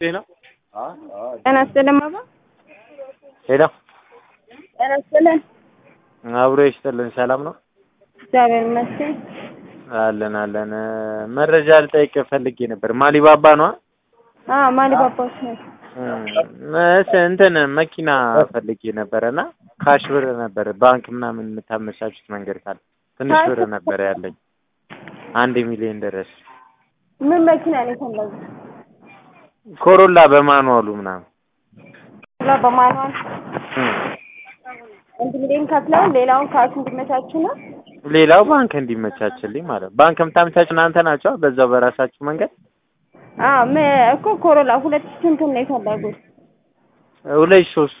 ነው። ጤና ይስጥልን ባባ። ሄሎ ጤና ይስጥልን። አብሮ ይስጥልን። ሰላም ነው እግዚአብሔር ይመስገን። አለን አለን። መረጃ ልጠይቅ ፈልጌ ነበር። ማሊባባ ነው አዎ ማሊ ባባዎች ነው። እንትን መኪና ፈልጌ ነበረ እና ካሽ ብር ነበር ባንክ ምናምን የምታመቻቹት መንገድ ካለ ትንሽ ብር ነበር ያለኝ አንድ ሚሊዮን ድረስ ምን መኪና ነው የፈለጉት? ኮሮላ በማኑዋሉ ምናምን ላ በማንዋል አንድ ሚሊዮን ከፍለው ሌላውን ካሽ እንዲመቻቹ ነው። ሌላው ባንክ እንዲመቻችልኝ ማለት ነው። ባንክ የምታመቻቹ እናንተ ናቸው በዛው በራሳችሁ መንገድ አዎ ም- እኮ ኮሮላ ሁለት ስንት ነው የፈለጉት? ሁለት ሶስት